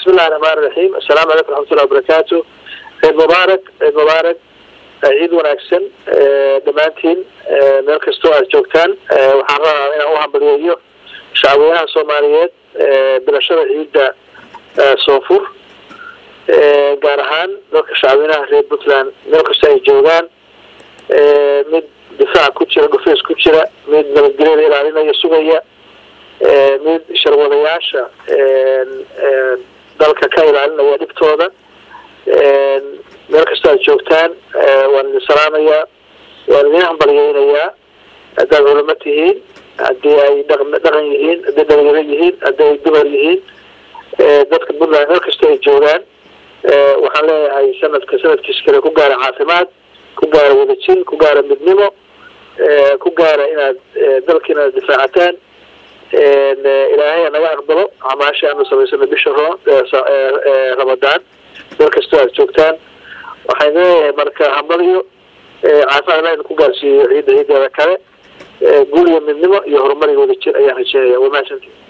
bismillahi raxmaani raxiim assalaamu calaykum raxmatullahi wabarakaatu ciid mubaarak ciid mubaarak ciid wanaagsan dhammaantiin meel kastoo aad joogtaan waxaan rabaa inaan u hambaliyeeyo shacabweynaha soomaaliyeed bilashada ciidda soonfur gaar ahaan dadka shacabweynaha reer puntland meel kastoo ay joogaan mid difaac ku jira dhufeys ku jira mid nabadgelyada ilaalinaya sugaya mid sharwadayaasha dalka ka ilaalinaya dhibtooda meel kastoo aad joogtaan waan idin salaamayaa waan idin hambalyeynayaa haddaad culamo tihiin haddii ay dhaqan yihiin hadday dhalinyaro yihiin haddii ay dumar yihiin dadka puntland meel kastoo ay joogaan waxaan leeyahay sanadka sanadkiis kale ku gaara caafimaad ku gaara wadajin ku gaara midnimo ku gaara inaad dalka inaad difaacataan ilaahay naga aqbalo amaasha aanu samaysano bisha ro ramadaan meel kastoo aad joogtaan waxaan leeyahay marka hambalyo caafimaad la idinku gaarsiiyo ciidda ciideeda kale guul iyo midnimo iyo horumar iyo wadajir ayaan rajeynaya waa mahadsantii